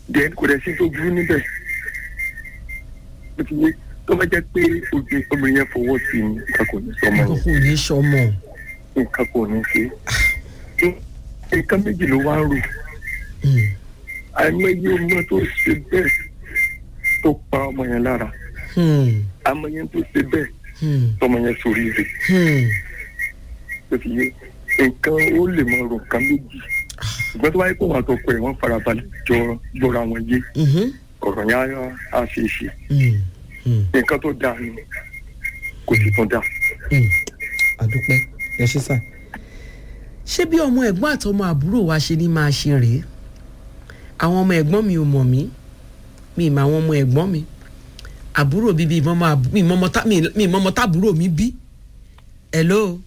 then kò dẹ̀ sí tó burú níbẹ̀ bó ti yé tó bá jẹ́ pé obì- obìnrin yẹn fọwọ́ sí i nǹkan kò ní sọmọ nǹkan yẹn kò ní sọmọ. nǹkan kò ní ṣe nǹkan méjì ló wá ń rò Hmm. àìmọye ọmọ tó ṣe bẹ́ẹ̀ tó pa ọmọ yẹn lára Hmm. àmọye tó ṣe bẹ́ẹ̀ Hmm. tọmọ yẹn sórí rẹ̀ Hmm. bó ti yé nǹkan ó lè máa rò nǹkan méjì ṣùgbọ́n tó wáyé pé wọn àtọkọ ẹ̀ wọ́n farabalẹ̀ jọ gbọ́ra wọn yé Mhm. ọ̀rọ̀ yẹn á- á ṣe é ṣe Hmm. Hmm. nǹkan tó dáa ni kò sì tún dáa. Hmm. àdúpẹ́ ẹ ṣe sà. ṣé bí ọmọ ẹ̀gbọ́n àtọmọ àbúrò wa ṣe ní máa ṣe rèé àwọn ọmọ ẹ̀gbọ́n mi ò mọ̀ mí mi ì mọ àwọn ọmọ ẹ̀gbọ́n mi àbúrò bíbí ìmọ̀mọ́ àbú- mi ìmọ̀mọ́ tá- mi mi ìmọ̀mọ́ tábúrò mi bí. hello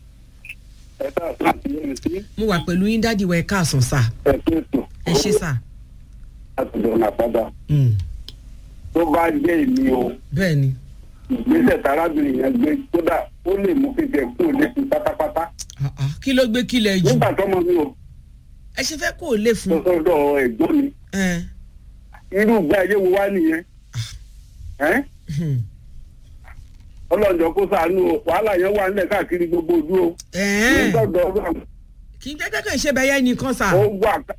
ẹ bá a tó ti yẹn sí mo wà pẹ̀lú yín dádì wa ẹ káàsán sà ẹ tó ètò ẹ ṣe sà. láti lọ nà padà Hmm. tó bá jẹ́ èmi o bẹ́ẹ̀ ni ìgbésẹ̀ tarábìnrin yẹn gbé kódà ó lè mú fífẹ́ kú lẹ́sìn pátápátá Ah, ah. kí ló gbé kílẹ̀ jù nígbà tọ́mọ mi ò ẹ ṣe fẹ́ kó o lè fún. sọ́dọ̀ ẹ̀gbọ́n mi ẹ. irú ìgbé ayé wo wá nìyẹn ẹ́ Hmm. ọlọ́jọ́ kó sàánú o wàhálà yẹn wà nílẹ̀ káàkiri gbogbo ojú o Ẹ̀ẹ́n. nígbàgbọ́ ọlọ́run kì í jẹ́ kẹ́kẹ́ ṣe bẹ́yẹ nìkan sà. ó wà ká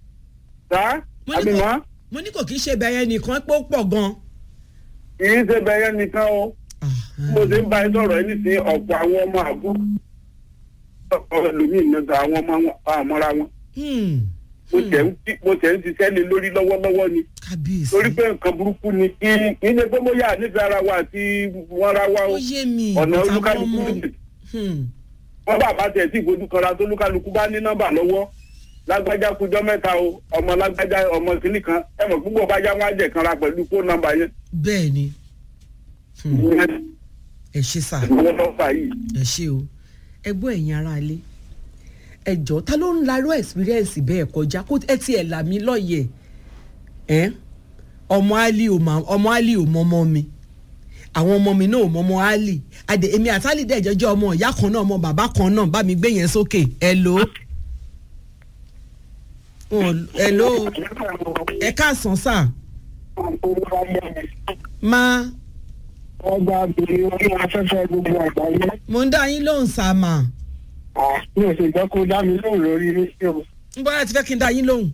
sá Mo ní kò- àbímọ́ mo ní kò kì í ṣe bẹ́yẹ nìkan pé ó pọ̀ gan. kì í ṣe bẹ́yẹ nìkan o mo ti ń bá ẹ sọ̀rọ̀ ẹ nísìnyí ọ̀pọ̀ àwọn ọmọ àbú ọ̀pọ̀ ẹlòmíì nígbà àwọn ọmọ wọn àmọ́ra wọn Hmm. mo tẹ̀ ń tí- mo tẹ̀ ń ṣiṣẹ́ lé lórí lọ́wọ́lọ́wọ́ ni kábíyèsí. torí pé nǹkan burúkú ni kí kí ní pé bóyá nífẹ̀ẹ́ ara wa àti wọn ra wa o ó yé mi. ọ̀nà àtàwọn olúkálukú ọmọ. méjì Hmm. wọ́n bá bá tẹ̀ sí ìfojú kanra tó olúkálukú bá ní nọ́mbà lọ́wọ́ lágbájá kújọ́ mẹ́ta o ọmọ lágbájá ọmọ kìnnì kan ẹ mọ̀ púpọ̀ bá yá wọn á jẹ̀ kanra pẹ̀lú fóònù nọ́mbà yẹn bẹ́ẹ̀ ni Hmm. ìyẹn ẹ ṣe sà ìwọ́n lọ́fà yìí. ẹ ṣe o ẹ gbọ́ ẹ̀yin ará ilé ẹ jọ ta ló ń larú experience bẹ́ẹ̀ kọjá kó ẹ tiẹ̀ là mí lọ́yẹ̀ ẹ́ ọmọ ali ò mọ ọmọ ali ò mọ ọmọ mi àwọn ọmọ mi náà ò mọ ọmọ ali àdè èmi àti ali dẹ̀ jọjọ́ ọmọ ìyá kan náà ọmọ bàbá kan náà bá mi gbé yẹn sókè ẹ lò ó ẹ lò ó ẹ káàsán sà máa ọgbà obìnrin orí afẹ́fẹ́ gbogbo àgbáyé mo ń dá yín lóhùn sá mà mi ò sì jẹ́ kó dá mi lóhùn lórí rédíò ń bọ́ láti fẹ́ kí n dá yín lóhùn.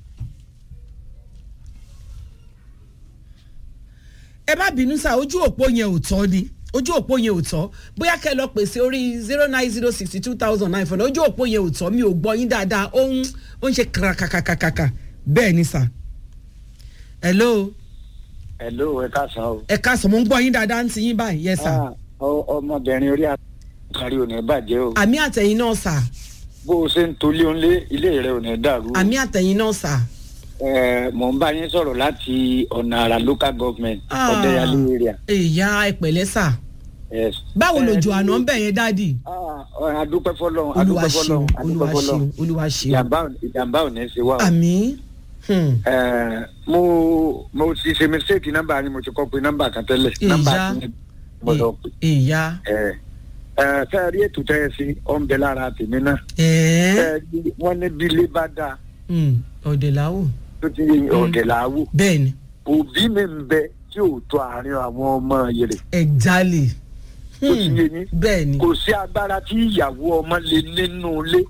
ẹ má bínú sá ojú òpó yẹn ò tọ́ ni ojú òpó yẹn ò tọ́ bóyá kẹ́ ẹ lọ pèsè orí zero nine zero sixty two thousand nine four ojú òpó yẹn ò tọ́ mi ò gbọ́ yín dáadáa ó ń ó ń ṣe kàkàkàkàkà bẹ́ẹ̀ ni sà. hello hello ẹ káàsán o. ẹ káàsán mo ń gbọ́ yín dáadáa ń ti yín báyìí yes sà. Ah, ọ- ọmọbìnrin orí àkàrí ò ní bàjẹ́ o. àmì àtẹ̀yìn náà sà bó o ṣe ń tolé ònlé ilé rẹ ò ní dàrú. o. àmì àtẹ̀yìn náà sà. Ẹ, mò ń bá yín sọ̀rọ̀ láti ọ̀nà àrà local government Ah. ọ̀dẹ́yàlé area. èèyà ẹ̀pẹ̀lẹ́ sà Yes. báwo Ẹ, lòjò àná ń bẹ̀ yẹn dáàdì. Ah, ọ- adúpẹ́ fọlọ́run olúwa adúpẹ́ ṣeun fọlọ́run olúwa adúpẹ́ ṣeun fọlọ́run olúwa ṣeun ìjàmbá ò- ìjàmbá ò ní í ṣe wá o. àmì hmm, Ẹ, mo mo ti ṣe mistake nọ́mbà ni mo ti kọ́ pé nọ́mbà kan tẹ́lẹ̀ nọ́mbà Ìyá. tí mo lọ pè. ìyá Ẹ, ẹ, fẹ́ẹ́ rí ètò tẹ́ ẹ sí ọ̀ ń bẹ lára tèmi náà. ẹ̀ẹ́ Fẹ́ẹ́ rí wọ́n ní bí ilé bá dáa hmm, ọ̀dẹ̀láwò tó ti yẹ ọ̀dẹ̀ làwò bẹ́ẹ̀ ni òbí mi ń bẹ tí ò tó àárín àwọn ọmọ yẹrẹ ẹ̀jálè tó ti yé ní bẹ́ẹ̀ ni kò sí agbára tí ìyàwó ọmọ lè nínú ilé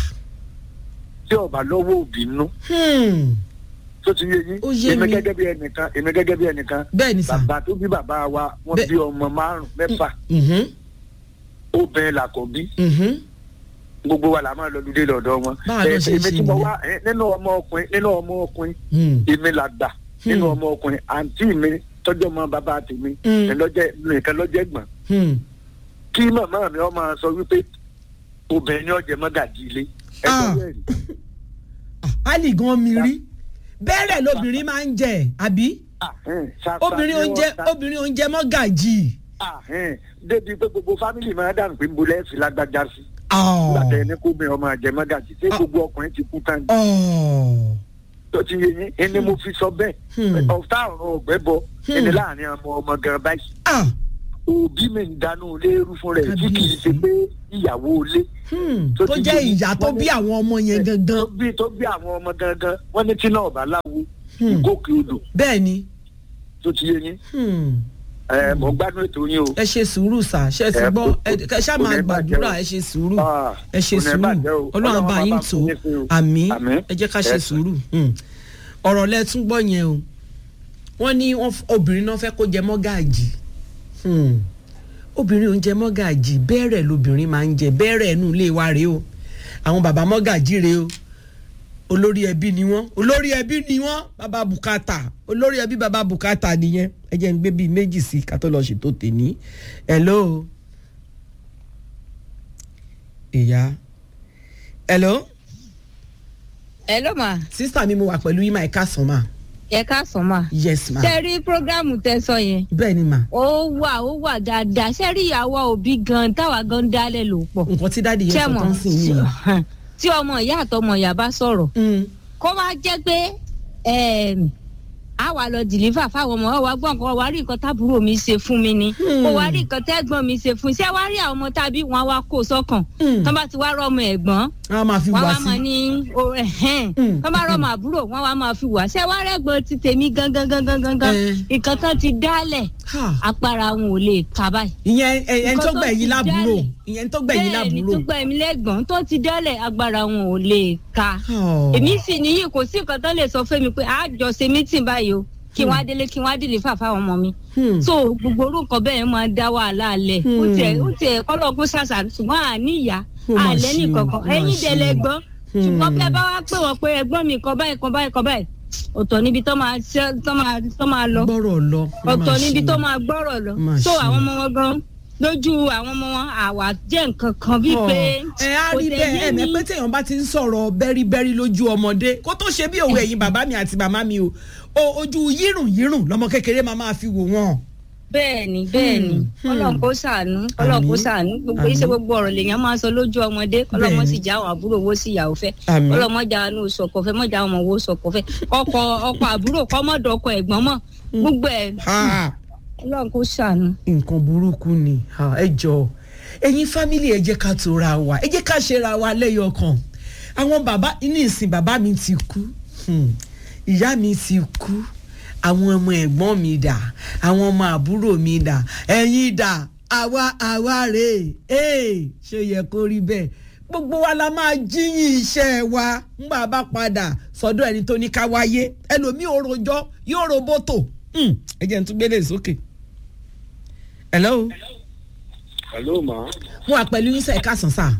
tí ọba lọ́wọ́ òbí nú hmm, tó ti yé yín Ó yé èmi mi. gẹ́gẹ́ bí ẹnìkan èmi gẹ́gẹ́ bí ẹnìkan bẹ́ẹ̀ ni sà bàbá tó bí bàbá wa wọ́n Bẹ́ẹ̀- bí ọmọ márùn mẹ́fà Mhm, obìnrin làkọ̀bí mhm, gbogbo wa la máa lọ lulẹ̀ lọ́dọ̀ wọn Báwa ló Ẹ, ṣe èmi ṣe tí mo nìyẹn. wá ẹ, nínú ọmọ ọkùnrin nínú ọmọ ọkùnrin hmm, èmi là gbà nínú Hmm. ọmọ ọkùnrin àǹtí mi tọ́jú ọmọ bàbá tèmi Hmm. nìlọ́jẹ́ nìkan lọ́jẹ́ gbọ̀n hmm. kí màmá mi ọ máa sọ wípé obìnrin ni ọjẹ mọ́gàjì ilé Ah. ẹgbẹ́ bẹ́ẹ̀ ni Ah, ali gan mi rí bẹ́ẹ̀rẹ̀ lobìnrin máa ń jẹ àbí Ah, ẹn, ṣàṣà obìnrin ni oúnjẹ wọ́n ṣá- obìnrin oúnjẹ mọ́gàjì Ah, ẹn, débi pé gbogbo fámìlì máa dànù pé nbọ lẹ́ẹ̀fì lágbájá sí ọ̀ nígbà tẹ ẹni kó mi ọmọ àjẹ mọ́gàjì ṣé Ah. gbogbo ọkùnrin ti kú tán ni ọ̀ tó ti yé yín ẹni mo fi sọ bẹ́ẹ̀ Hmm. ọ̀tá ọ̀run ọ̀gbẹ́ bọ Hmm. ẹni láàrin ọmọ ọmọ gan báyìí ah òbí mi ń dáná léèrú fún rẹ̀ tí kì í ṣe pé ìyàwó ilé Hmm, tó tó ti jẹ́ di- ìyá tó wọ́n ní- bí àwọn ọmọ yẹn tó gangan bí tó bí àwọn ọmọ gangan wọ́n ní tí náà ọ̀bá láwo Hmm. ìgòkè odò bẹ́ẹ̀ ni tó ti yé yín Hmm, ẹ mọ̀ ń gbádùn ètò yín o. ẹ ṣe sùúrù sà ṣe ti Ẹ gbọ́ kò- ẹ ẹ ṣáà kò máa ní gbàdúrà bàjẹ́ o. ẹ ṣe sùúrù Ah, ẹ ṣe kò ní sùúrù bàjẹ́ o. ọlọ́run Ọlọ́run bá á yín bá tó fún yín sí o. àmì Àmín. ẹ jẹ́ ká ṣe Ẹ- sùúrù Hmm. ọ̀rọ̀ lẹ tún gbọ́ yẹn o wọ́n ní wọ́n f- obìnrin náà fẹ́ kó jẹ mọ́gàjì Hmm. obìnrin ò ń jẹ mọ́gàjì bẹ́ẹ̀rẹ̀ lobìnrin máa ń jẹ bẹ́ẹ̀rẹ̀ inú ilé wa rèé o àwọn bàbá mọ́gàjì rèé o olórí ẹbí ni wọ́n olórí ẹbí ni wọ́n bàbá bùkátà olórí ẹbí bàbá bùkátà nìyẹn ẹ jẹ́ ń gbé bíi méjì sí ká tó lọ ṣètò tèmi hello ìyá hello ẹ ló mà sísá mi mo wà pẹ̀lú yín máa ẹ̀ka sàn máa ẹ káàsán mà. yes ma ṣe rí prógrámù tẹ sọ yẹn bẹ́ẹ̀ ni ma ó wà ó wà dáadáa ṣe rí ìyàwó òbí gan táwa gan dálẹ̀ ló pọ̀. nǹkan tí dáàdi yẹn ṣé sọ mọ̀ tán sí yìí tí ọmọ ìyá àtọmọ ìyá bá sọ̀rọ̀ Mm, kó má jẹ́ pé ẹm, a wà lọ dìlífà fáwọn ọmọ wa gbọ́n kan wá rí nǹkan tábúrò mi ṣe fún mi ni Hmm. kó wá rí nǹkan tẹ́gbọ́n mi ṣe fún ṣé wá rí àwọn ọmọ tàbí wọn wá kó sọ́kàn Hmm. tán bá ti wá rọmọ ẹ̀gbọ́n a máa fi wọn wá wá máa sí ní o ẹhẹn Mm, wọn bá rọmọ àbúrò wọn wá máa fi wà ṣé wá rẹgbọn ti tèmi gangan gangan gangan Eh. nǹkan kan ti dálẹ̀ Ha, agbára wọn ò lè kà báyìí. ìyẹn ẹ- ẹni Nǹkan tó tó gbẹ̀yìn ti lábúrò dálẹ̀. ìyẹn tó gbẹ̀yìn bẹ́ẹ̀ ni lábúrò tó gbà mí lẹ́gbọ̀n tó ti dálẹ̀ agbára wọn ò lè ka. Oh. èmi sì níyì kò sí nǹkan tó lè sọ fún mi pé a jọ ṣe mítìn báyìí o kí wọn á délé kí wọn á dìlé fà fáwọn ọmọ mi. Hmm. so gbogbo orúkọ bẹ́ẹ̀ máa dá wàhálà lẹ̀ ó Hmm. tiẹ̀ ó tiẹ̀ kọ́lọ́ kó ṣàṣà ṣùgbọ́n àní ìyá Ó mà àlẹ́ ṣe o, nìkankan ó mà ẹ̀yìn ṣe dẹ̀lẹ̀ o. gbọ́n Hmm. ṣùgbọ́n bí ẹ bá wá pè wọ́n pé ẹgbọ́n mi kan báyìí kan báyìí kan báyìí ọ̀tọ̀ níbi tó máa ṣe tó máa tó máa lọ gbọ́rọ̀ lọ ó ọ̀tọ̀ máa níbi ṣe. tó máa gbọ́rọ̀ lọ Má so ṣe. àwọn ọmọ wọn gan lójú àwọn ọmọ wọn àwa jẹ́ nǹkan kan bíi Oh. pé ẹ á kò rí tẹ̀ bẹ́ẹ̀ yé ẹ mẹ́ mi. pé téèyàn bá ti ń sọ̀rọ̀ bẹ́ríbẹ́rí lójú ọmọdé kó tó ṣe bí òwe ẹ̀yin bàbá mi àti màmá mi o o- ojú yírùn yírùn lọmọ kékeré máa máa fi wò wọ́n. bẹ́ẹ̀ ni bẹ́ẹ̀ ni Hmm. Ọlọ́run kó ṣàánú Ọlọ́run kó Àmín. ṣàánú gbogbo Àmín. iṣẹ́ gbogbo ọ̀rọ̀ lèèyàn máa sọ lójú ọmọdé Ọlọ́run Bẹ́ẹ̀ sì ni. já àwọn àbúrò owó sí ìyàwó fẹ́ Àmín. Ọlọ́run mọ́jà àánú sọ̀kọ̀ fẹ́ mọ́jà àwọn ọmọ owó sọ̀kọ̀ fẹ́ ọkọ ọkọ àbúrò kọ́mọ́dọ̀ ọkọ ẹ̀gbọ́n mọ̀ gbogbo ẹ̀ Ha, Ọlọ́run kó ṣàánú. nǹkan burúkú ni Ha, ẹ jọ ẹ̀yin fámìlì ẹ jẹ́ ká tora wa ẹ jẹ́ ká ṣera wa lẹ́yọ kan àwọn bàbá ní ìsìn bàbá mi ti kú Hmm. ìyá mi ti kú àwọn ọmọ ẹ̀gbọ́n mi dà àwọn ọmọ àbúrò mi dà ẹ̀yin dà àwa àwa rèé ee ṣé yẹ kó rí bẹ́ẹ̀ gbogbo wa la máa jíyìn iṣẹ́ wa ńgbà bá padà sọ́dọ̀ ẹni tó ní ká wáyé ẹlòmíì ò rojọ́ yóò ro bótò Hmm. ẹ jẹ́ n tún gbélé sókè. hello hello ma. mo wà pẹ̀lú yín sẹ́ ẹ̀ka sàn sá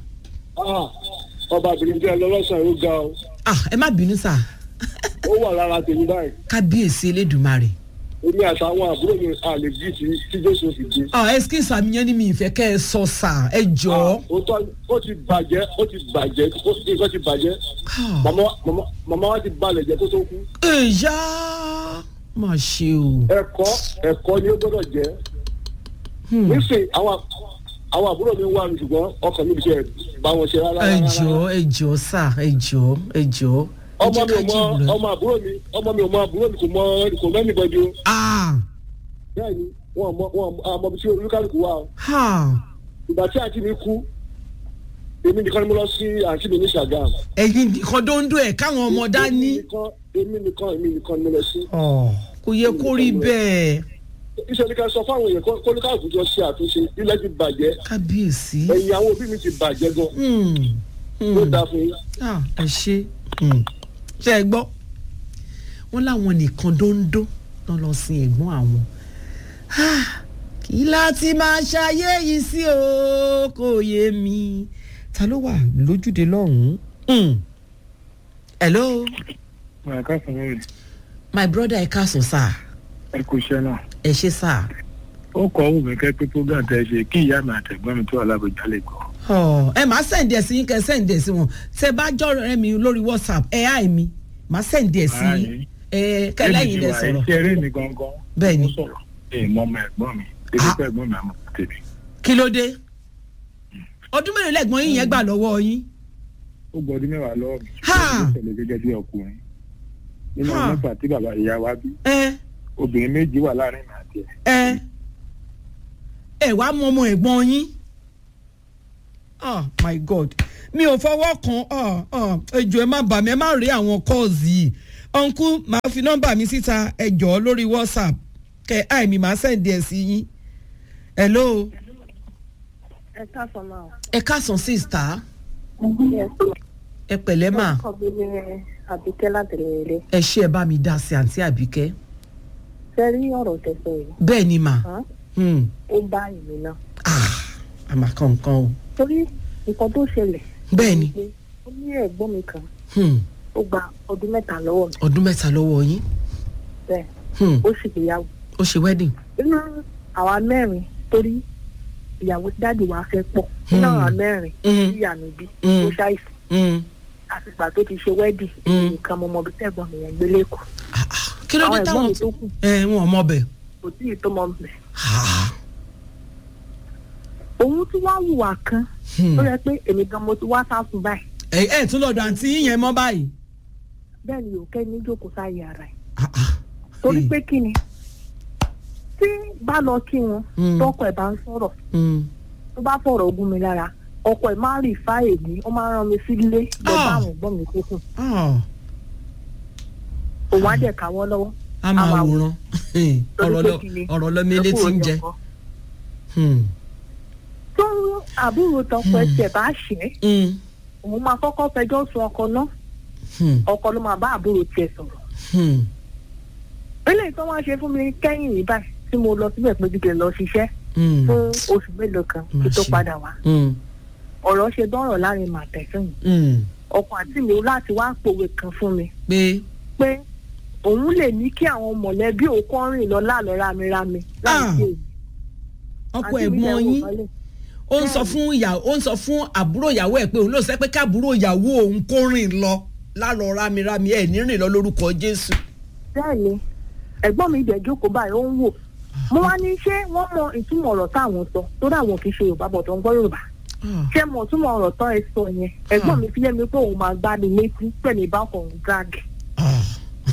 ọba obìnrin jẹ́ lọ́lọ́sàn ó ga o ah ẹ má bínú sá ó wà lára tèmi báyìí kábíyèsí elédùnmarè èmi àtàwọn àbúrò mi àlè bí ti tí jésù fi dé. ah excuse àmì yẹn ni mi ìfẹ́ kẹ́ ẹ sọ sá ẹ jọ. òótọ́ ó ti bàjẹ́ ó ti bàjẹ́ ó ti nǹkan ti bàjẹ́ màmá màmá màmá wa ti balẹ̀ jẹ́ kó tó kú. ẹ̀yà má ṣe o. ẹ̀kọ́ ẹ̀kọ́ ni ó gbọ́dọ̀ jẹ́. Hmm. nísìnyí àwọn àwọn àbúrò mi wà mí ṣùgbọ́n ọkàn mi ṣe bá wọn ṣe rárá. ẹ rárá. jọ ẹ jọ sá ẹ jọ ẹ jọ. ẹ ọmọ jẹ́ mi ká ò mọ jìbìlẹ̀. ọmọ àbúrò mi ọmọ mi ò mọ àbúrò mi kò mọ kò mẹ́ni bọ́dí o. ah bẹ́ẹ̀ni wọn mọ wọn mọ bí tí olúkálùkù wà o. ha ìgbà tí àǹtí mi kú èmi nìkan ni mo lọ sí àǹtí mi ní Ṣàgámù. ẹ̀yin nìkan dondo ẹ̀ káwọn ọmọ èmi dání. nìkan èmi nìkan èmi nìkan ni mo lọ sí. Ọ̀, kò yẹ kó rí bẹ́ẹ̀ iṣẹ́ ní ká sọ fáwọn èèyàn kó kó olúkálùkù jọ ṣe àtúnṣe ilẹ̀ ti bàjẹ́ kábíyèsí. ẹ̀yìn àwọn òbí mi ti bàjẹ́ gan Hmm. Hmm. ló dáa fún yín. Ah, ẹ ṣe Hmm. ṣe ẹ gbọ́ wọ́n láwọn nìkan dóńdó lọ́ lọ sin ẹ̀gbọ́n àwọn Ah, kí láti máa ṣayé yìí sí o kò yé mi ta ló wà lójúde lọ́hùn-ún Hmm. hello ẹ̀ka fún mi my brother ẹ káàsán sá ẹ kú iṣẹ́ náà. ẹ ṣe sá ó kọ́ ọ́ mi kẹ́ pé program tẹ́ ṣe kí ìyá mi àtẹ̀gbọ́n mi tó wà lábẹ́jà lè gbọ́. Ọ̀, ẹ máa sẹ̀ǹdì ẹ̀ sí yín kẹ́ ẹ sẹ̀ǹdì ẹ̀ sí wọn tẹ bá jọ̀rọ̀ ẹ mi lórí whatsapp ẹ á mi máa sẹ̀ǹdì ẹ̀ sí yín ẹ kẹlẹ́yìn lẹ sọ̀rọ̀ ṣe eré mi gangan. Bẹ́ẹ̀ ni. mo sọ̀rọ̀ ẹ̀ mọ ọmọ ẹ̀gbọ́n mi ebi Ah. pẹ́ ẹ̀gbọ́n mi àmọ́ tèmi. kí ló dé ọdún mélòó lẹ́gbọ́n yín yẹn gbà lọ́wọ́ yín ó gbọ́dún mẹ́wàá lọ́wọ́ mi. Ha! ó ṣẹlẹ̀ gẹ́gẹ́ bí ọkùnrin. nínú Ha! mẹ́fà tí bàbá ìyá wa bí ẹ obìnrin méjì wà láàrin mi àti ẹ̀. ẹ ẹ wá mọ ọmọ ẹ̀gbọ́n yín ah my god mi ò fọwọ́ kan ah ah ẹjọ́ ẹ má bà mí ẹ má rí àwọn calls yìí ọ̀nkú màá fi nọ́mbà mi síta ẹ jọ̀ọ́ lórí whatsapp kẹ àìmí màá sẹ́ǹdì ẹ̀ sí yín hello ẹ káàsán máa. ẹ káàsán sísítà yes ẹ pẹ̀lẹ́ mà ọkọ mi ní àbíkẹ́ látẹ̀lẹ́lẹ́ ẹ ṣé ẹ bá mi dá sí àǹtí àbíkẹ́ ṣe rí ọ̀rọ̀ tẹ̀sán yìí bẹ́ẹ̀ ni mà hàn? hmm. ó bá ìlú náà ah àmà kankan o torí nǹkan tó ṣẹlẹ̀ bẹ́ẹ̀ ni pé ó ní ẹ̀gbọ́n mi kan hmm. ó gba ọdún mẹ́ta lọ́wọ́ mi ọdún mẹ́ta lọ́wọ́ yín bẹ́ẹ̀ hmm. ó sì gbéyàwó ó ṣe wedding nínú àwa mẹ́rin torí ìyàwó tí dáàdì wa fẹ́ pọ̀ nínú Hmm. àwa mẹ́rin Hmm. tí ìyá mi bí Hmm. ó ṣàìsàn hmm. àtìgbà tó ti ṣe wẹ́dì Hmm. nǹkan mo mọ bí tẹ̀gbọ́n mi yẹn gbé lẹ́kọ̀ọ́ Ah, ah. kí ló dé àwọn ẹ̀gbọ́n táwọn mi tó kù ẹ wọn ọmọ bẹ kò tí ì tó mọ bẹ̀ Ah, òun tí wàá hùwà kan hmm. ó yẹ pé èmi gan mo ti wá sáfún báyìí ẹ ẹ tún lọ́dọ̀ àǹtí yín yẹn mọ́ báyìí. bẹ́ẹ̀ ni òkè ní jókòó sáyé ara ẹ̀ Ah, ah. torí Hmm. pé kí ni tí bá lọ kí wọn Hmm. tọkọ ẹ̀ bá ń sọ̀rọ̀ Hmm. tó bá fọ̀rọ̀ ogún mi lára ọkọ ẹ̀ máa ń rí ifá èmi ó máa ń rán mi sílé lọ bá Ah. àwọn ẹ̀gbọ́n mi tó kù Ah, òun á dẹ̀ ká wọ́n lọ́wọ́ a máa A máa wòran Torí ọ̀rọ̀ pé lọ kí ni? ọ̀rọ̀ lọ mi ẹ létí kúrò ń ní jẹ. ọkọ. Hmm. tó àbúrò tọkọ ẹ̀ tiẹ̀ bá ṣẹ́ Hmm. òun máa kọ́kọ́ fẹjọ́ sun ọkọ náà Hmm. ọkọ ló máa bá àbúrò tiẹ̀ sọ̀rọ̀ Hmm. eléyìí tó wá ṣe fún mi kẹ́yìn yìí báyìí tí mo lọ síbẹ̀ pé dídè lọ ṣiṣẹ́ Hmm. fún oṣù mélòó kan kí tó Má ṣe. padà wá Hmm. ọ̀rọ̀ ṣe dọ́rọ̀ láàrin màtẹ́sán yìí Hmm. ọkọ àti mi láti wá pòwe kan fún mi pé pé òun lè ní kí àwọn mọ̀lẹ́bí òun kọ́ rìn lọ láàlọ́ rámirámi láì Ah. sí èyí. ọkọ Àǹtí mi ẹ̀gbọ́n dẹ̀ wò yín mọ́lẹ̀. ó ń sọ fún ìyàwó ó ń sọ fún àbúrò ìyàwó ẹ̀ pé òun ló sẹ́ pé káàbúrò ìyàwó òun kó rìn lọ lálọ́ rámírámí ẹ̀ ní rìn lọ lórúkọ Jésù. bẹ́ẹ̀ ni ẹ̀gbọ́n mi dẹ̀ jókòó báyìí ó ń wò mo wá ní ṣé wọ́n mọ ìtumọ̀ ọ̀rọ̀ táwọn sọ torí àwọn kì í ṣe yorùbá bọ̀ tó ń gbọ́ yorùbá Ah. ṣé mo túmọ̀ ọ̀rọ̀ tán ẹ sọ yẹn ẹ̀gbọ́n mi fi yé mi pé òun máa gbá mi létí pẹ̀lú ìbákan drag Ah.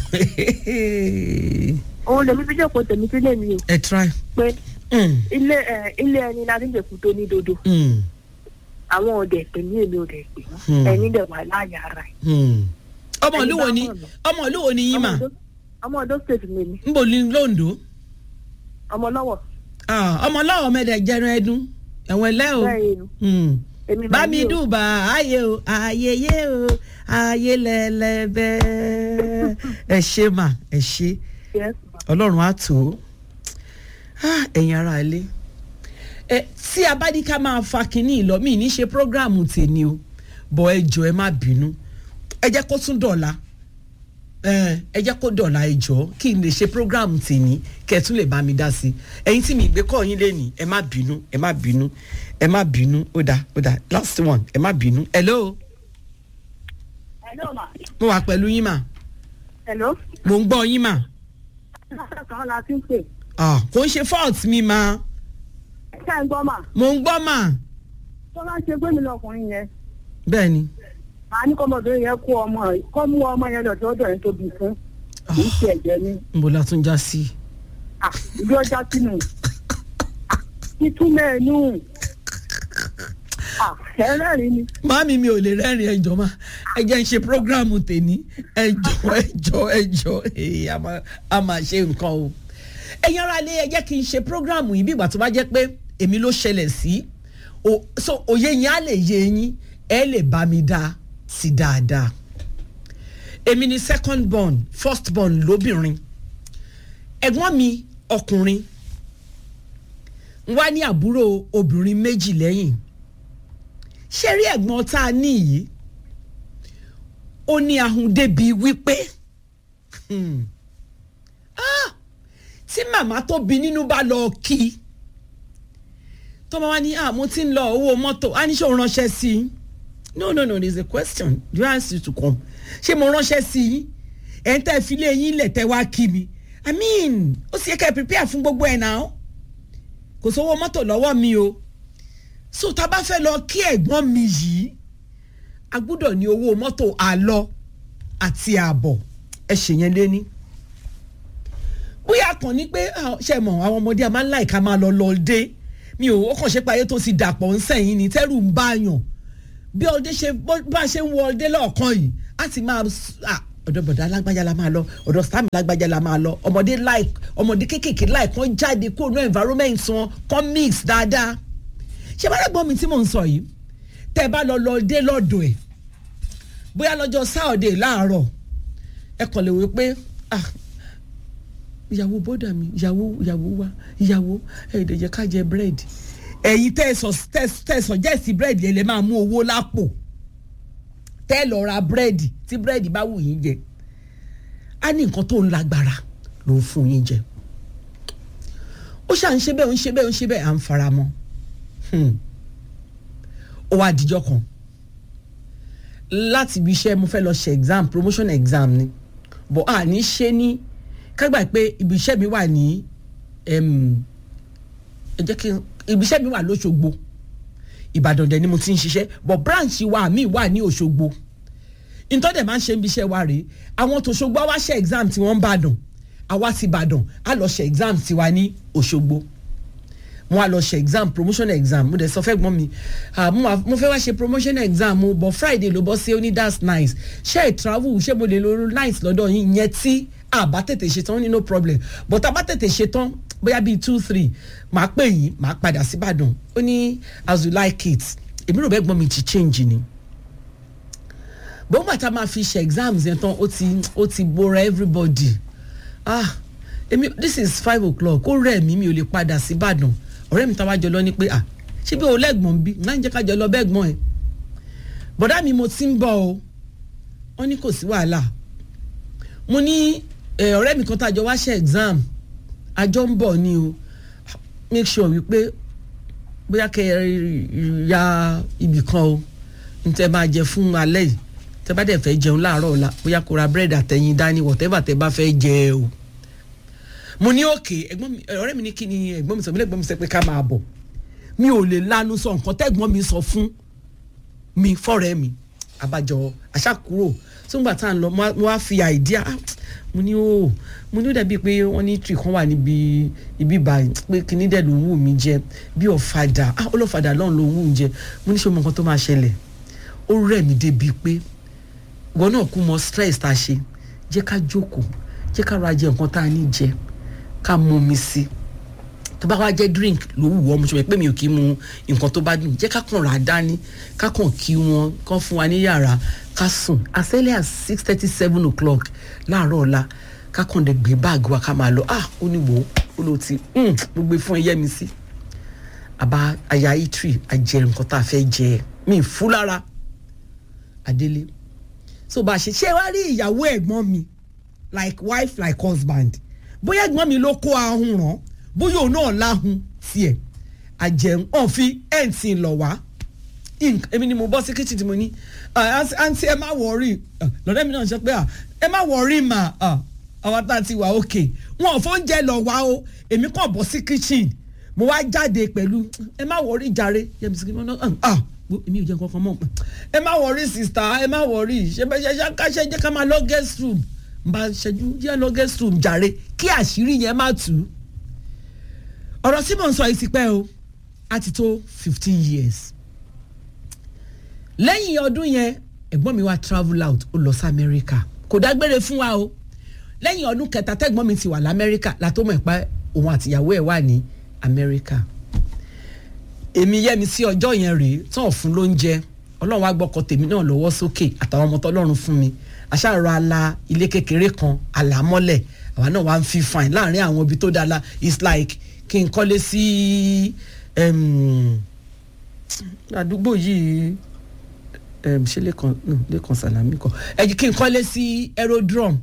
òun lèmi fi jókòó tèmi sílé mi o ẹ try. pé Hmm. ilé ẹ ilé ẹni la ti ń jẹ̀kú tó ní dodo Hmm. àwọn ọ̀dẹ̀ pè ní èmi ọ̀dẹ̀ pè Hmm. wọ́n ẹni dẹ̀ wà láàyè ara ẹ̀. Hmm. ọmọ Ẹni ìlú wo bá ni mọ̀ mí. ọmọ ìlú wo ni yín mà Ọmọ Ondo- ọmọ ọdọ state mi ni ń bò ní Lóńdó. ọmọ lọ́wọ́ Ah, ọmọ ọlọ́wọ́ mẹ́lẹ̀ jẹran ẹdún ẹ̀wọ̀n ẹlẹ́ o. bẹ́ẹ̀ ni Hmm. èmi bá máa mi ní o. dùbà ayé o ayé yé o ayé lẹ́lẹ́bẹ́ ẹ ṣe mà ẹ ṣe Yes, ma. ọlọ́run á tó Ah, ẹ̀yin ara ilé ẹ tí a bá ní ká máa fa kinní ìlọ mí ní ṣe prógráàmù tèmi o bọ̀ ẹ jọ ẹ má bínú ẹ jẹ́ kó tún dọ̀la ẹ ẹ jẹ́ kó dọ̀la ẹ jọ kí n lè ṣe prógráàmù tèmi kẹ́ ẹ tún lè bá mi dá sí ẹ̀yin tí mi gbé kọ́ yín lẹ́nìí ẹ má bínú ẹ má bínú ẹ má bínú ó dáa ó dáa last one ẹ má bínú hello Hello, ma. mo wà pẹ̀lú yín mà Hello. mo ń gbọ́ yín mà kan la ti ń pè. Ah, kò ń ṣe fault mi mà ṣé ẹ ń gbọ́ mà mo ń gbọ́ mà tó bá ṣe pé mi lọkùnrin yẹn bẹ́ẹ̀ ni. màá ní kọ́mọdé yẹn kó ọmọ rẹ̀ kọ́ mú ọmọ yẹn lọ sọ́dọ̀ yẹn tóbi fún kì í ṣe ẹ̀jẹ̀ ni nbo la tún já sí. Ah, ibi ọjà sínú títúmẹ̀ ẹnu ẹlẹ́rìí ni Màámi mi ò lè rẹ́rìn ẹjọ́ ma ẹ jẹ́ ń ṣe prógráàmù tèmi ẹjọ́ ẹjọ́ ẹjọ́ èyí a máa- a máa ṣe nǹkan o. Ẹ̀yin ara lé ẹ jẹ́ kí n ṣe prógráàmù yìí bí ìgbà tó bá jẹ́ pé èmi ló ṣẹlẹ̀ sí. O- So òye yín á lè yé yín ẹ lè bá mi dá sí dáadáa. Èmi ni second born first born lóbìnrin. Ẹ̀gbọ́n mi ọkùnrin ń wá ní àbúrò obìnrin méjì lẹ́yìn ṣé rí ẹ̀gbọ́n tá a ní yìí ó ní ahun débi wípé hmm, ah, tí màmá tó bí nínú bá lọ kí i tó máa wá ní ah mo ti ń lọ owó mọ́tò á ní ṣé o ránṣẹ́ sí i no no no there is a question do I ask you to come ṣé mo ránṣẹ́ sí i ẹ̀ ń tẹ́ fi lé yín lẹ̀ tẹ́ wá kí mi i mean ó sì yẹ ká ẹ prepare fún gbogbo ẹ̀ náà kò sówó mọ́tò lọ́wọ́ mi o so tá a bá fẹ́ lọ kí ẹ̀gbọ́n mi yìí a gbúdọ̀ ní owó mọ́tò àlọ àti àbọ̀ ẹ ṣèyẹn léní. bóyá kàn ní pé ah, ṣe mọ̀ àwọn ọmọdé a máa ń láìka máa lọ lọ dé mi ò ó kàn ṣe pé ayé tó ti dàpọ̀ ń sẹ́yìn ni tẹ́rù ń báyàn bí ọdẹ ṣe bá ṣe ń wọ ọdẹ lọ́ọ̀kan yìí á ti máa ọ̀dọ̀ bọ̀dá alágbájá la máa lọ ọ̀dọ̀ sami alágbájá la máa lọ ọmọdé like ọmọdé kéékèèké like kan jáde kó no environment wọn kan mix dáadáa ṣé bá dàgbọ́n mi tí mò ń sọ yìí tẹ́ ẹ bá lọ lọ dé lọ́dọ̀ ẹ̀ bóyá lọ́jọ́ sáọ̀dẹ̀ láàárọ̀ ẹ kàn lè wí pé ah ìyàwó bọ́dà mi ìyàwó ìyàwó wa ìyàwó ẹ̀ẹ́dẹ̀jẹ̀ ká jẹ búrẹ́dì ẹ̀yin tẹ́ ẹ sọ̀jẹ́sì búrẹ́dì ẹ̀ lè máa mú owó lápò tẹ́ ẹ lọ ra búrẹ́dì tí búrẹ́dì bá wù yín jẹ á ní nǹkan tó ń lágbára ló ń fún yín jẹ ó ṣà ń ṣe bẹ́ẹ̀ ó ń ṣe bẹ́ẹ̀ ó ń ṣe bẹ́ẹ̀ à ń fara mọ́ ó wá dijọ́ kan láti ibi iṣẹ́ mo fẹ́ lọ ṣe exam promotion exam ni bọ̀ à ní ṣe ní kágbà pé ibi iṣẹ́ mi wà ní ẹ jẹ́ kí ibi iṣẹ́ mi wà lóṣogbo ìbàdàn dẹ̀ ni mo ti ń ṣiṣẹ́ bọ̀ branch wa mi wà ní òṣogbo ìtọ́dẹ̀ máa ń ṣe ibi iṣẹ́ wa rèé àwọn tòṣogbo wá ṣe exam tí wọ́n ń bàdàn àwa ti bàdàn á lọ ṣe exam tiwa ní òṣogbo mo wá lọ ṣe exam promotion exam mo dẹ̀ sọ fẹ́ gbọ́n mi mo fẹ́ wá ṣe promotion exam mo bọ̀ friday ló bọ́ sí ó ní that's nice ṣé ẹ̀ travel ṣé mo lè lo nice lọ́dọ̀ yín yẹn tí àbá tètè ṣetán ní no problem but àbá tètè ṣetán bóyá bíi two three màá pè yín màá padà síbàdàn ó ní as you like it èmi rò bẹ́ẹ̀ gbọ́n mi ti change ni bó bàtà máa fi ṣe exams yẹn tán ó ti ó ti bora everybody ah èmi this is five o'clock ó rẹ̀ mí mi ò lè padà síbàdàn ọ̀rẹ́ mi táwa jọ lọ ní pé à ṣé bí o lẹ́gbọ̀n bí náà ń jẹ́ ká jọ lọ bẹ́gbọ̀n ẹ̀ bọ̀dá mi mo ti ń bọ̀ o wọ́n ní kò sí wàhálà mo ní ọ̀rẹ́ mi kan tá a jọ wá ṣe exam àjọ ń bọ̀ ni o make sure wípé bóyá kẹ ya ibì kan o n tẹ máa jẹ fún alẹ́ yìí tẹ bá dẹ̀ fẹ́ jẹun láàárọ̀ ọ̀la bóyá kó ra búrẹ́dì àtẹ̀yìn dání whatever tẹ bá fẹ́ jẹ o mo ní òkè ẹ̀gbọ́n mi ọ̀rẹ́ mi ní kí ni ẹ̀gbọ́n mi sọ mi lẹ́gbọ́n mi sọ pé ká máa bọ̀ mi ò lè lanu sọ nǹkan tẹ́gbọ́n mi sọ fún mi fọ́rẹ́ mi abájọ àṣàkúrò sóńgbà tá à ń lọ mo wá fi àìdíà mo ní ó mo ní ó dàbí pé wọ́n ní tree kan wà níbi ibi báyìí pé kíní dẹ̀ ló ń wù mí jẹ bí ọ̀fadà ah ọlọ́fadà lọ́run ló ń wù mí jẹ mo ní ṣe mo nǹkan tó máa ṣẹlẹ̀ ó rẹ̀ mí débi pé ìwọ náà kú mọ stress tá a ṣe jẹ́ ká jókòó jẹ́ ká ra jẹ nǹkan tá a ní jẹ ká mú mi sí tó bá wá jẹ́ drink ló wù ọ́ mo ṣe pé mi ò kí mu nǹkan tó bá dùn jẹ́ ká kàn rà á dání ká kàn kí wọn kàn fún wa ní yàrá ká sùn as early as six thirty seven o'clock láàárọ̀ ọ̀la ká kàn dé gbé báàgì wa ká máa lọ ah ó ní wò ó ló ti mo gbé fún ẹyẹ mi sí àbá aya itri àjẹ nǹkan tá a fẹ́ jẹ mi fú lára adélé so bá a ṣe ṣé wàá rí ìyàwó ẹ̀gbọ́n mi like wife like husband bóyá ẹ̀gbọ́n mi ló kó ahun ràn bóyá òun náà láhun tiẹ̀ àjẹun ọ̀n fi ẹ̀ǹtì lọ wá èmi ni mo bọ́ sí kitchen tí mo ní àǹtí ẹ má wọrí lọ́dọ̀ mi náà sọ pé ẹ má wọrí mà àwọn tá a ti wà òkè wọn ò fóúnjẹ lọ wá o èmi kàn bọ́ sí kitchen mo wá jáde pẹ̀lú ẹ má wọrí jàre yẹmi sí kí wọn náà èmi ò jẹ́ nǹkan kan mọ́ ẹ má wọrí sista ẹ má wọrí ṣe bẹ́ẹ̀ ṣe ṣe ká ṣe jẹ́ ká máa lọ guest room bá ṣẹ́jú yẹ́ lọ guest room jàre kí àṣírí yẹn má tú ọ̀rọ̀ tí mò ń sọ yìí ti pẹ́ o á ti tó fifteen years lẹ́yìn ọdún yẹn ẹ̀gbọ́n mi wá travel out ó lọ sí amẹ́ríkà kò dágbére fún wa o lẹ́yìn ọdún kẹta tẹ́gbọ́n mi ti wà lamẹ́ríkà látó mọ̀ pé òun àtìyàwó ẹ̀ wà ní amẹ́ríkà èmi yẹ́mi sí ọjọ́ yẹn rèé tán ọ̀fun ló ń jẹ ọlọ́run wá gbọ́kọ tèmi náà lọ́wọ́ sókè àtàwọn ọmọ tọ́lọ́run fún mi àṣàrò ala ilé kékeré kan àlámọ́lẹ̀ àwa náà wá ń fi fine láàrin àwọn ibi tó dára it's like kí n kọ́lé sí àdúgbò yìí ṣé lẹ́kan no lẹ́kan sàlámì kan ẹ kí n kọ́lé sí aerodrome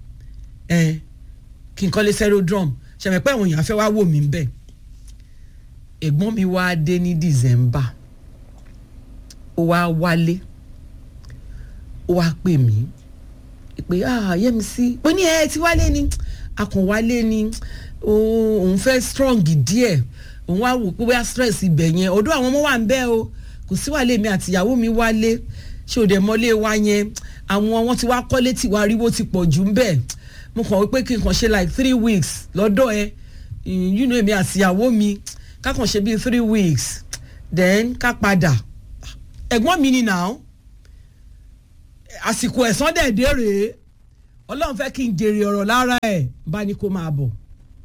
kí n kọ́lé sí aerodrome ṣàmì pé àwọn èèyàn fẹ́ wá wò mí bẹ́ẹ̀ ẹ̀gbọ́n mi wá dé ní december ó wá wálé ó wá pè mí pé ah yẹ́mi sí ó ní ẹ ti wálé ni akànwálé ni òun fẹ́ strong díẹ̀ òun wá wò pé bóyá stress ibẹ̀ yẹn ọ̀dọ̀ àwọn ọmọ wa ń bẹ́ o kò sí wàlé mi àtìyàwó mi wálé ṣé òde mọ́lé wa yẹn àwọn wọn ti wá kọ́lé tí wàá ríwó ti pọ̀ jù ń bẹ̀ mo kàn wípé kí n kàn ṣe like three weeks lọ́dọ̀ ẹ you know èmi àtìyàwó mi ká kàn ṣe bíi three weeks then ká padà ẹ̀gbọ́n mi ni now àsìkò ẹ̀sán dẹ̀dẹ̀ rèé ọlọ́run fẹ́ kí n jèrè ọ̀rọ̀ lára ẹ̀ bá ní kó máa bọ̀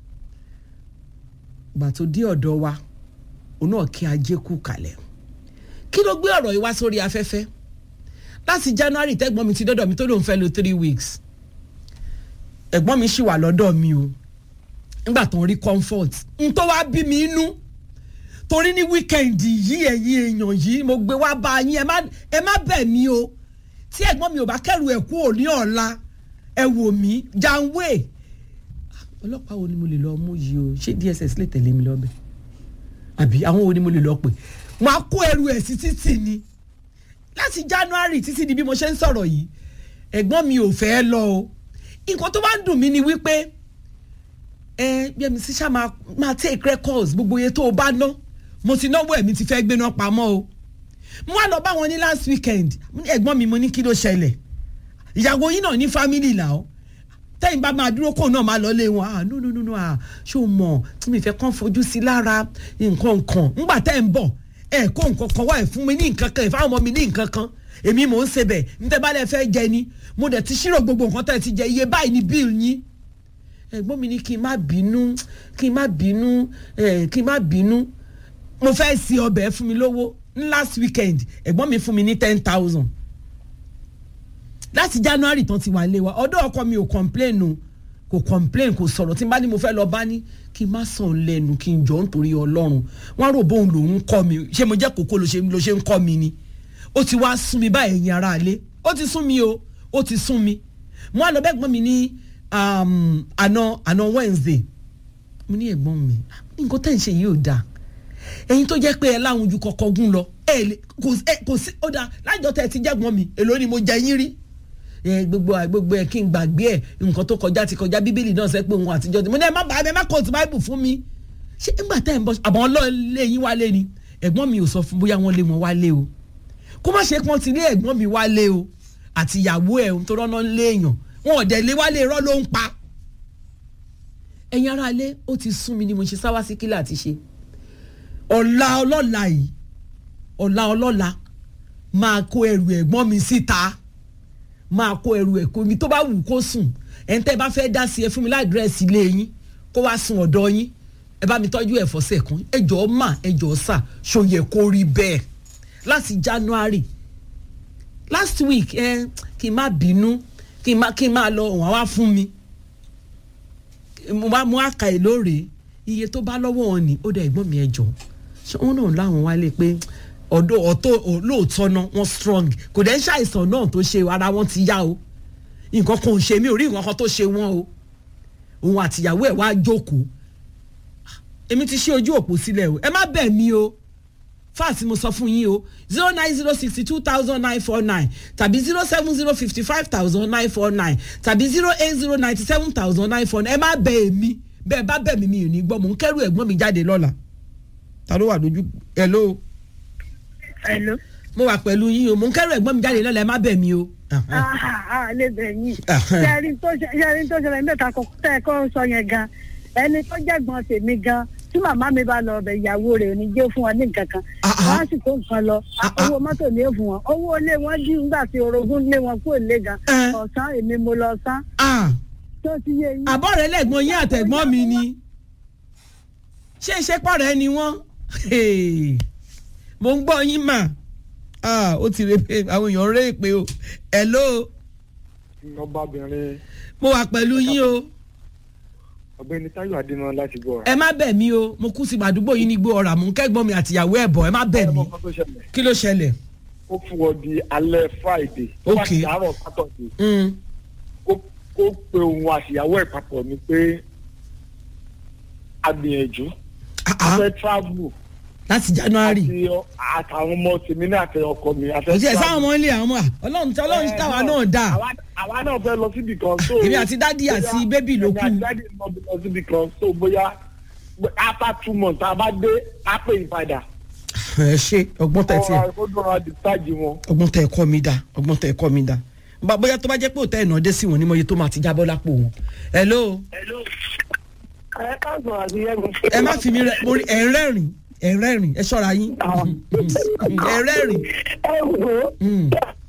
gbà tó dé ọ̀dọ̀ wa òun náà kí ajé kú kalẹ̀ kí ló gbé ọ̀rọ̀ yìí wá sórí afẹ́fẹ́ láti january tẹ́gbọ́n mi ti dọ́dọ̀ mi tó lóun fẹ́ lo three weeks ẹ̀gbọ́n mi ṣì wà lọ́dọ̀ mi o nígbà tó ń rí comfort n tó wá bí mi inú torí ní wíkẹ́ndì yìí ẹ̀yin èèyàn yìí mo gbé wá bá yín ẹ má ẹ má bẹ̀ mí o tí ẹ̀gbọ́n mi ò bá kẹ́rù ẹ̀ kú òní ọ̀la ẹ wò mí janwe ọlọ́pàá wo ni mo lè lọ mú yìí o ṣé dss lè tẹ̀lé mi lọ́bẹ̀ àbí àwọn wo ni mo lè lọ pè máa kó ẹrù ẹ̀ sí títì ni láti january títí di bí mo ṣe ń sọ̀rọ̀ yìí ẹ̀gbọ́n mi ò fẹ́ lọ o nǹkan tó bá ń dùn mí ni wípé ẹ bí ẹmi sísá máa máa take records gbogbo iye tó o bá ná mo ti náwó ẹ̀mí ti fẹ́ gbéná pamọ́ o mo wá lọ bá wọn ní last weekend ẹ̀gbọ́n mi mo ní kí ló ṣẹlẹ̀ ìyàwó yín náà ní family là ó tẹ́yìn bá máa dúró kóun náà máa lọ lé wọn ah no no no no ah ṣé o mọ̀ tí mi fẹ́ kàn fojú sí lára nǹkan kan ńgbà tẹ́ ń bọ̀ ẹ kó nǹkan kan wá ẹ fún mi ní nǹkan kan ẹ fáwọn ọmọ mi ní nǹkan kan èmi mò ń ṣe bẹ̀ níta bá lẹ fẹ́ jẹ ni mo dẹ̀ ti ṣírò gbogbo nǹkan tẹ́ ẹ ti jẹ iye báyìí ni bill yín ẹ̀gbọ́n mi ní kí n má bínú kí n má bínú kí n má bínú mo fẹ́ sí ọbẹ̀ fún mi lówó ní last weekend ẹ̀gbọ́n mi fún mi ní ten thousand láti january tán ti wà lé wa ọdọ ọkọ mi ò complain o kò complain kò sọ̀rọ̀ tí n bá ní mo fẹ́ lọ bá ní kí n má sàn lẹ́nu kí n jọ nítorí ọlọ́run wọ́n rò bóun lòun kọ́ mi ṣé mo jẹ́ kókó ló ṣe ló ṣe ń kọ́ mi ni ó ti wá sún mi báyìí ẹ̀yin ara lé ó ti sún mi o ó ti sún mi mo á lọ bẹ́ẹ̀ gbọ́n mi ní àná àná wednesday mo ní ẹ̀gbọ́n mi nǹkan tẹ̀ ń ṣe yìí ò dáa ẹ̀yin tó jẹ́ pé ẹ láwọn ojú kọ̀ọ̀kan gún lọ ẹ kò sí ó dáa lájọ tẹ̀ ti jẹ́gbọ́n mi èló ni mo jẹ yín rí gbogbo gbogbo ẹ kí n gbàgbé ẹ nǹkan tó kọjá ti kọjá bíbélì náà sẹ pé òun àtijọ́ ti mo ní ẹ má bàa ẹ má kóòtù báìbù fún mi ṣé nígbà tá ẹ ń bọ àbọ̀ ọlọ́ọ̀lẹ́ yín wálé ni ẹ̀gbọ́n mi ò sọ fún bóyá wọ́n lé wọn wálé o kó má ṣe pọ́n ti lé ẹ̀gbọ́n mi wálé o àti ìyàwó ẹ̀ ń tó rọ́nà lé èèyàn wọn ò dẹ̀ lé wálé irọ́ ló ń pa ẹ̀yin ara lé ó ti sún mi ni mo ṣe sáwá sí kílà àti ṣe ọ̀la ọlọ́la yìí ọ̀la ọlọ́la máa kó ẹrù ẹ̀gbọ́n mi síta máa kó ẹrù ẹ̀ kó mi tó bá wù kó sùn ẹ̀ ń tẹ́ bá fẹ́ dá sí ẹ fún mi ládírẹ́sì ilé yín kó wá sùn ọ̀dọ̀ yín ẹ bá mi tọ́jú ẹ̀ fọ́sẹ̀ kan ẹ jọ̀ọ́ mà ẹ jọ̀ọ́ sà ṣòyẹ kó rí bẹ́ẹ̀ láti january last week ẹ kí n má bínú kí n má kí n má lọ wọ́n wá fún mi mo wá mú àkà ẹ̀ lóore iye tó bá lọ́wọ́ wọn ni ó dẹ̀ ẹ̀gbọ́n mi ẹ jọ̀ọ́ ṣé wọn náà láwọn wálé pé ọdọ ọtọ lóòótọ́ náà wọ́n strong kò dẹ́ ń ṣàìsàn náà tó ṣe ara wọn ti yá o nǹkan kan ò ṣe mí ò rí nǹkan kan tó ṣe wọ́n o òun àtìyàwó ẹ̀ wá jókòó èmi ti ṣe ojú òpó sílẹ̀ o ẹ má bẹ̀ mí o fáàsì mo sọ fún yín o zero nine zero sixty two thousand nine four nine tàbí zero seven zero fifty five thousand nine four nine tàbí zero eight zero ninety seven thousand nine four nine ẹ má bẹ̀ èmi bẹ́ẹ̀ bá bẹ̀ mí mi ò ní gbọ́ mò ń kẹ́rù ẹ̀gbọ́n mi jáde lọ́la ta ló wà lójú hello Hello. mo wà pẹ̀lú yín o mo ń kẹ́rù ẹ̀gbọ́n mi jáde lọ́la ẹ má bẹ̀ mí o. Ah, lè bẹ̀ yín. Ṣẹ́rin tó ṣe- ṣẹ́rin tó ṣẹlẹ̀ nígbà kan tẹ́ ẹ kọ́ sọ yẹn gan. Ẹni tó jẹ̀gbọ́n tèmi gan. Tí màmá mi bá lọ ọbẹ̀ ìyàwó rẹ̀ ò ní jẹ́ fún wọn ní nǹkan kan. Ah, ah. Wọ́n á sì kó nǹkan lọ. Ah, ah. Owó mọ́tò ní èèfù wọn. Owó ilé wọn dí nígbà tí orogún lé wọn kúrò lé gan. Eh. Ọ̀sán èmi mo lọ sán. Ah, Tó ti yé yín. àbọ̀ rẹ̀ lẹ́gbọ́n yín àtẹ̀gbọ́n mi ni ṣé ìṣepọ̀ rẹ̀ ni wọ́n Hey, mo ń gbọ́ yín mà Ah, ó ti rè pé àwọn èèyàn rè pé o hello ọbabìnrin mo wà pẹ̀lú yín o ọ̀gbẹ́ni táyọ̀ adéná láti gbọ́ ẹ má bẹ̀ mí o mo kú sí àdúgbò yín ní gbó ọ̀rà mò ń kẹ́gbọ́n mi àtìyàwó ẹ̀ bọ̀ ẹ má bẹ̀ mí ọmọ kan tó ṣẹlẹ̀ kí ló ṣẹlẹ̀ ó fún ọ di alẹ́ friday tó bá Ok. ti àárọ̀ sátọ̀dé Mm, kó kó pe òun àṣìyàwó ẹ̀ papọ̀ ni pé agbìyànjú ah, ah, fẹ́ travel láti january àti ọ- àtàwọn ọmọ tèmi náà àti ọkọ mi a fẹ́ kò sí ẹ̀ sáwọn travel. ọmọ ilé àwọn ọmọ à, ọlọ́run tí ọlọ́run tí táwa náà dà àwa- àwa náà fẹ́ lọ síbi kan so èmi àti dádì àti bóyá- bébì ló èmi kù àti dádì náà bí lọ síbi kan so bóyá after two months tá a bá dé á pè yín padà ẹ ṣe ọgbọ́n tẹ̀ tiẹ̀. ọ̀rọ̀ àìkójọra discharge wọn. ọgbọ́n tẹ ẹ̀kọ́ mi dá ọgbọ́n tẹ ẹ̀kọ́ mi dá Bá- bóyá tó bá jẹ́ pé òtẹ́ ìnà dé sí wọn ní mọ̀ye tó máa ti jábọ́ lápò wọn. hello ẹ káàsán àti yẹmi. ẹ má fi mi rẹ mo rí ẹ ń rẹ́rìn ẹ ń rẹ́rìn ẹ ṣọ́ra yín ẹ ń rẹ́rìn. ẹ wò ó Mm,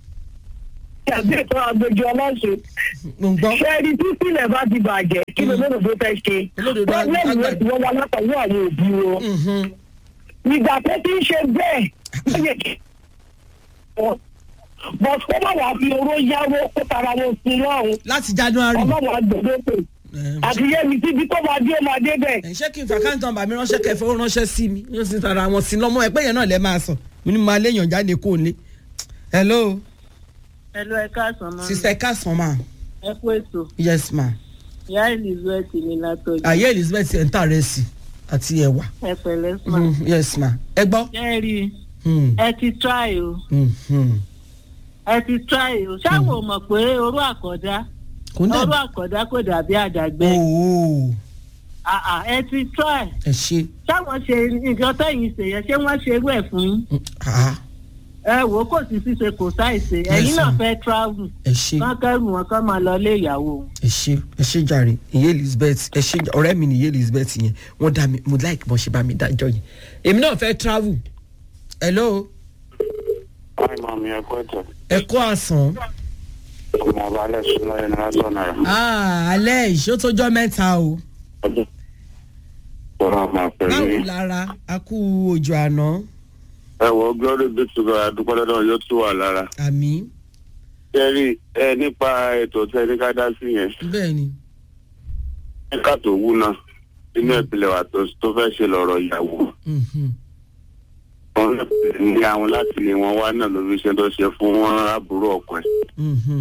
àti ètò àgbèjọ aláṣẹ. mo ń gbọ́. ṣẹ́ẹ́rì tí sílẹ̀ bá ti bàjẹ́ kí ló lóòrò tó fẹ́ ṣe. Olódodo á- pọ́blẹ́mù á- rẹ̀ ti wọ́n wá látọ̀wọ́ àwọn òbí wọn. Mhm. ìgbà tó ti ń ṣe bẹ́ẹ̀ ó yẹ kí wọ́n. bọ̀ kó má wàá fi oró yáwó kó tara wọn sí lọ́rùn. láti january. ọlọ́run àgbẹ̀dẹ́pẹ̀. Ẹ, àti yẹmi tíbi tó máa dé ó máa dé bẹ́ẹ̀. ẹ ṣé kí n fàkáǹtì nọ́mbà mi ránṣẹ́ kẹfẹ́ ó ránṣẹ́ sí mi yóò sì tara wọn sí lọ́mọ ẹ pé yẹn náà lẹ́ máa sọ mo ní máa léèyàn jáde kó lé. hello Hello, ẹ káàsán máa. sista ẹ káàsán ma Ẹ kú ètò. yes ma Ìyá Elizabeth ni látọ̀jú. ayé elizabeth ẹ̀ ń tà rẹ̀ sí àti ẹ̀wà Ẹ pẹ̀lẹ́ sùn. Mhm, yes ma ẹ gbọ́. Ẹ rí i, Hmm, ẹ ti try o. mhm. Ẹ ti try o. Ṣáwọn ò mọ̀ pé orú àkọ́dá. kò ní Orú dàbí. àkọ́dá kò dàbí àdàgbẹ́. ooo Àà ẹ ti try. ẹ ṣe Ṣáwọn ṣe nǹkan tẹ̀yìn ṣe yẹn ṣé wọ́n ṣe irú ẹ̀ fún yín? Mm, ah, Ẹ wò ó kò sí ṣíṣe kò sáìṣe. Ẹ̀yin Yes, náà ma'am. fẹ́ travel. ẹ ṣe Wọ́n kẹ́rù wọn kán máa lọ ilé ìyàwó. ẹ ṣe ẹ ṣe jàre ìyé elizabeth ẹ ṣe ọ̀rẹ́ mi ni ìyé elizabeth yẹn wọ́n dá mi mo like bọ́n ṣe bá mi dájọ́ yẹn èmi náà fẹ́ travel hello Hi, mami, ẹ kú ètò. ẹ kó àsán Ọmọ ọba alẹ́ súnmọ́ ẹni lásán náírà. Ah, alẹ́ ìṣó tó jọ́ mẹ́ta o Ọdún. Bọ́lá máa pẹ̀lú báwo yín. lára a kú òjò àná Ẹ wọ glory be to God, àdúpẹ́ lọ́dọ̀ yóò tún wà lára. àmì Ṣé rí ẹ nípa ètò tí ẹni ká dá sí yẹn? bẹ́ẹ̀ ni Ẹ̀ka tó wú náà nínú ìpìlẹ̀ wa tó tó fẹ́ ṣe lọ́rọ̀ ìyàwó. Mhm. Wọ́n ní àwọn láti lè wọn wá náà lórí iṣẹ́ tó ṣe fún wọn àbúrò ọkọ ẹ̀. Mhm.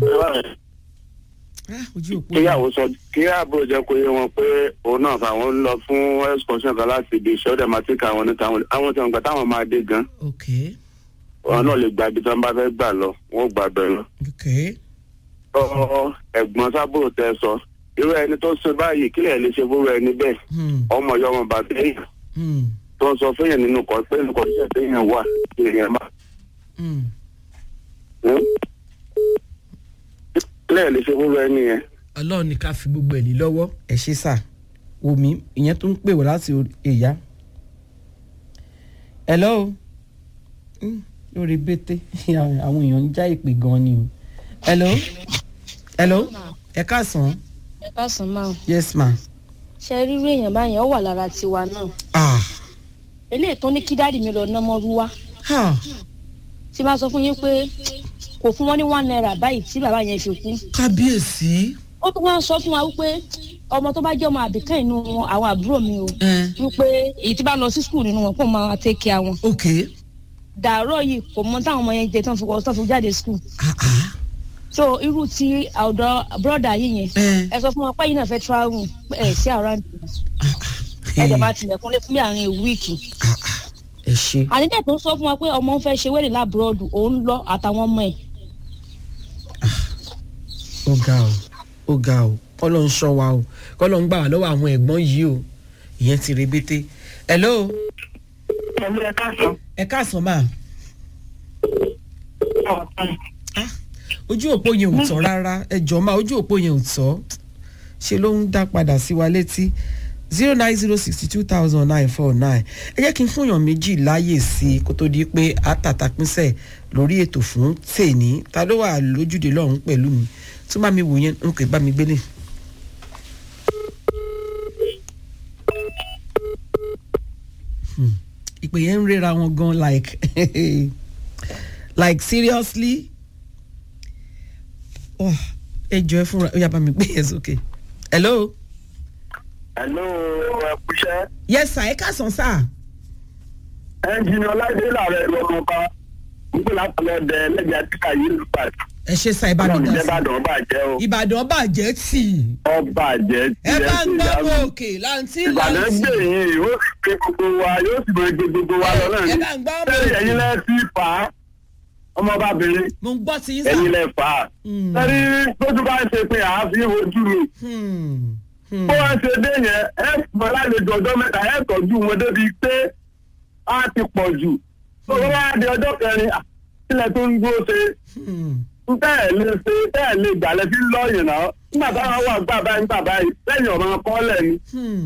Ah, ojú òpó kíyàwó sọ kí àbúrò jẹ́ kó yé wọn pé òun náà fàwọn ń lọ fún excursion kan láti ibi iṣẹ́ ọ̀dẹ̀ máa ti ka àwọn níta àwọn tí wọn gbà táwọn máa dé gan ok wọn náà lè gba ibi tí wọn bá fẹ́ gbà lọ wọn ò gbà bẹ́ẹ̀ lọ. ok ọ ẹ̀gbọ́n sábúrò tẹ sọ irú ẹni tó ṣe báyìí kí lè lè ṣe fúru ẹni bẹ́ẹ̀ Hmm, ọmọ ìyá ọmọ bàbá èèyàn hmm, tó ń sọ fẹ́yàn nínú kọ́ pé nǹkan iṣẹ́ téèyàn wà èèyàn má. hmm. kí lè lè ṣe fúru ẹni yẹn. ọlọ́run ní ká fi gbogbo ẹ̀ lé lọ́wọ́ ẹ̀ ṣe sà omi ìyẹn tó ń pè wá láti orí- èyá. hello Hmm, lórí bété àwọn èèyàn ń já ìpè gan ni o hello hello ẹ káàsán ẹ káàsán máa yes ma ṣe rírú èèyàn báyẹn ó wà lára tiwa náà ah eléyìí tó ní kí dáàdì mi lọ námọ́rú wá ah tí bá sọ fún yín pé kò fún wọn ní one naira báyìí tí bàbá yẹn fi kú kábíyèsí ó tún wá sọ fún wa wípé ọmọ tó bá jẹ́ ọmọ àbíkẹ́ inú wọn àwọn àbúrò mi o ẹ wípé èyí tí bá lọ sí skul nínú wọn kó máa tẹ́kì àwọn ok dàárọ̀ yìí kò mọ táwọn ọmọ yẹn jẹ tán fi wọ tán fi jáde skul ah ah so irú ti ọ̀dọ̀ bọ́dà yìí yẹn ẹ ẹ sọ fún wọn pé yìí náà fẹ́ travel pé ẹ sí around ah ẹ jẹ ah máa tilẹ̀kùn lé fún bí àárín wíìkì ah ah ẹ ṣe ànídẹ̀ tó sọ fún wa pé ọmọ ń fẹ́ ṣe wẹ́rẹ̀ lábúròdù òun lọ àtàwọn ọmọ ẹ̀ ó ga o ó ga o kọ́lọ́ ń ṣọ́ wa o kọ́lọ́ ń gbà wá lọ́wọ́ àwọn ẹ̀gbọ́n yìí o ìyẹn ti rebete hello pẹ̀lú ẹ káàsán. ẹ káàsán máa ah ojú òpó yẹn ò tọ́ rárá ẹ jọ máa ojú òpó yẹn ò tọ́ ṣe ló ń dá padà sí wa létí zero nine zero sixty two thousand nine four nine ẹ jẹ́ kí n fún èèyàn méjì láàyè sí i kó tó di pé àtàtàpínsẹ̀ lórí ètò fún tèní ta ló wà lójúde lọ́hùn pẹ̀lú mi tó bá mi wò yẹn n kò bá mi gbélé. Hmm. ìpè yẹn ń rera wọn gan like like seriously oh, ẹ jọ ẹ fúnra ó yá bá mi gbé yẹn sókè hello Hello, ẹ kúṣẹ́. yes sir ẹ káàsán sir Ẹ́ńjìnì Ọláìdé làárẹ̀ lọ́mọ ká. Nígbà láti lọ dẹ lẹ́jà títà yìí lù pàt. ẹ ṣe sir ìbàdàn Ọlọ́run dà jẹ́ sí bàdàn bàjẹ́ o. ìbàdàn bàjẹ́ tì Ọ bàjẹ́ tí ẹ bá ń ti gbọ́ yá mọ́ mi. òkè láǹtí Ìbàdàn láǹtí gbè yín, ó sì gbé gbogbo wa, yóò sì máa gbé gbogbo wa lọ náà ẹ ni. bá ń gbọ́ mọ́ Sẹ́yìn ẹ̀yin òkè lẹ́ sí fà á. Ọmọbabìnrin, mo ń gbọ́ ti yín ẹ̀yin sir. lẹ́ fà á. Hmm. Sẹ́rí tójú bá ń ṣe pé àáfin ojú mi. Hmm. Hmm. Bó wá ṣe dé yẹn, ẹ mọ lálejò ọjọ́ mẹ́ta, ẹ tọ́jú wọn débi pé á ti pọ̀ jù. Tó wá di ọjọ́ kẹrin, à, kílẹ̀ tó ń dúró ṣe Hmm. bẹ́ẹ̀ lè ṣe bẹ́ẹ̀ lè gbà lẹ́sí lọ́ọ̀yìn náà nígbà táwọn wà gbà báyìí gbà báyìí lẹ́yìn ọ̀rọ̀ kọ́lẹ̀ ni Hmm.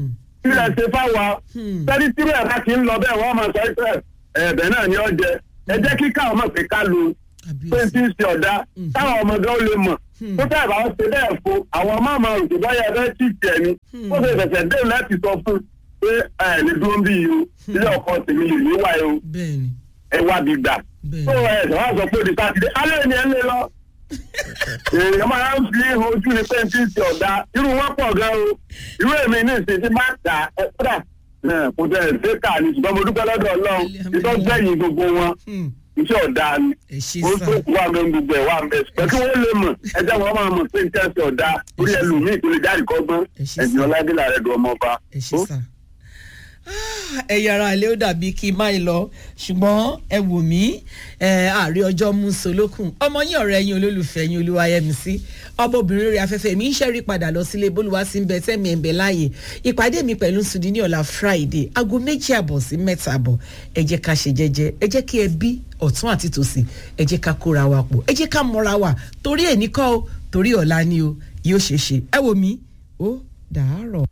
kí lẹ ṣe fáwa Hmm. sẹ́ni tí bẹ́ẹ̀ bá ti ń lọ bẹ́ẹ̀ wọ́n máa sọ pé ẹ̀bẹ̀ náà ni ó jẹ ẹ jẹ́ kí káwọn mọ̀ pé ká lo pé tí ń ṣe ọ̀dà táwọn ọmọ gan ó lè mọ̀ tó tẹ̀ bá ń ṣe bẹ́ẹ̀ fún àwọn ọmọ àmọ́ òkè báyà fẹ́ tì tiẹ̀ ni ó ṣe ṣẹ̀ṣẹ̀ dé láti sọ fún pé ẹ lè dúró bí yìí o ilé ọkọ tèmi lè ní wáyé o bẹ́ẹ̀ni ẹ wá bí gbà Bẹ́ẹ̀ni. tó ẹ ṣe wá sọ pé di sátidé alẹ́ ni ẹ ń lé lọ èèyàn máa ń fi ojú ni pé tí ń ṣe ọ̀dà irú wọn pọ̀ gan o irú èmi ní ìsìn tí máa tà ẹ kódà ẹ, kò tẹ̀ ẹ̀ ṣe kà ní ṣùgbọ́n mo dúpẹ́ lọ́dọ̀ ọlọ́run ìtọ́ gbẹ̀yìn gbogbo wọn Hmm. iṣẹ́ ọ̀dà ni ẹ ṣe ó sá tó kú wà mẹ́ gbogbo ẹ̀ wà mẹ́ pẹ̀lú wọ́n lè mọ̀ ẹjẹ́ wọn máa mọ̀ pé nǹkan ṣe ọ̀dà orí ẹlòmíì tó lè jáde kọ́gbọ́n Ẹ ṣé ẹ̀sìn sà. ọládìlà rẹ̀ dùn ọmọ ọba. ẹ ṣe sá. ẹ̀yà ara ilé ó dàbí kí n má lọ ṣùgbọ́n ẹ wò mí ẹ àárẹ̀ ọjọ́ mú solókùn ọmọ yín ọ̀rẹ́ yín olólùfẹ́ yín olúwayẹmísí ọmọbìnrin rẹ̀ afẹ́fẹ́ mi ń ṣẹ́rí padà lọ sílé bólúwa sí ń bẹ tẹ́mi ẹ̀ ń bẹ láàyè ìpàdé mi pẹ̀lú sùdí ní ọ̀la friday aago méjì àbọ̀ sí mẹ́ta àbọ̀ ẹ jẹ́ ká ṣe jẹ́jẹ́ ẹ jẹ́ kí ẹ bí ọ̀tún àti tòsì ẹ jẹ́ ká kóra wa pọ̀ ẹ jẹ́ ká mọ́ra wa torí ẹ̀ ní kọ́ o torí ọ̀la ni o yóò ṣeé ṣe ẹ wò mí ó dàárọ̀.